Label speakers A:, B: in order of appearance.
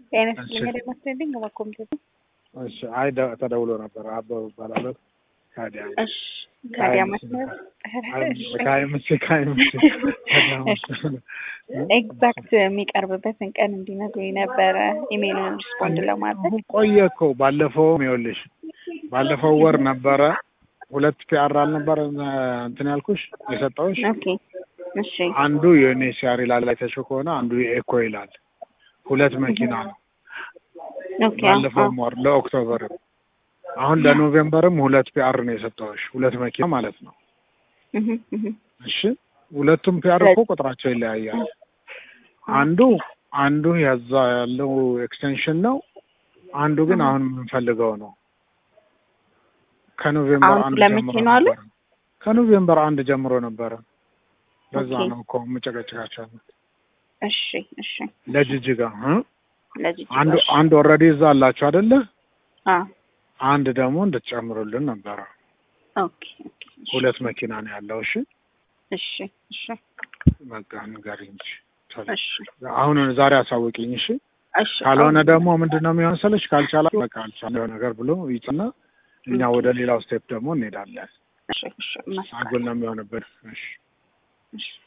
A: ጤና ይስጥልኝ ለማስደልኝ በኮምፒውተር
B: እሺ አይ ደ- ተደውሎ ነበር። አበበ እባላለሁ። ካዲያ
A: እሺ ካዲያ መስመር
B: ካይምስ ካይምስ
A: ኤግዛክት የሚቀርብበትን ቀን እንዲነግሩኝ ነበረ ኢሜይሉን ሪስፖንድ ለማድረግ
B: አሁን ቆየ እኮ ባለፈው ይኸውልሽ ባለፈው ወር ነበረ ሁለት ፒአር አልነበረ እንትን ያልኩሽ የሰጠውሽ
A: ኦኬ እሺ
B: አንዱ የዩኤንኤችሲአር ይላል አይተሽው ከሆነ አንዱ የኤኮ ይላል ሁለት መኪና ነው
A: ኦኬ
B: ባለፈውም ወር ለኦክቶበርም አሁን ለኖቬምበርም ሁለት ፒአር ነው የሰጠውሽ ሁለት መኪና ማለት ነው
A: እህ እህ
B: እሺ ሁለቱም ፒአር እኮ ቁጥራቸው ይለያያል አንዱ አንዱ ያዛ ያለው ኤክስቴንሽን ነው አንዱ ግን አሁን የምንፈልገው ነው ከኖቬምበር
A: አሁን
B: አንድ
A: ለመቼ
B: ጀምሮ
A: ነው አሉ?
B: ነበረ ከኖቬምበር አንድ ጀምሮ ነበረ በዛ
A: ኦኬ።
B: ነው እኮ የምጨቀጭቃቸው
A: እሺ እሺ
B: ለጅጅጋ እ?
A: ለዚህ
B: አንዱ አንድ ኦልሬዲ እዛ አላችሁ አይደለ
A: አ
B: አንድ ደግሞ እንድትጨምሩልን ነበረ
A: ኦኬ ኦኬ እሺ
B: ሁለት መኪና ነው ያለው እሺ
A: እሺ እሺ
B: በቃ ንገሪኝ እንጂ ቶሎ።
A: እሺ
B: አሁን ዛሬ አሳውቂኝ እሺ
A: እሺ
B: ካልሆነ ደግሞ ምንድን ነው የሚሆን ስልሽ ካልቻላ በቃ አልቻለ ነገር ብሎ ይጽና እኛ ወደ ሌላው ስቴፕ ደግሞ እንሄዳለን
A: እሺ እሺ መስቀል
B: አጉል ነው የሚሆንብን እሺ
A: እሺ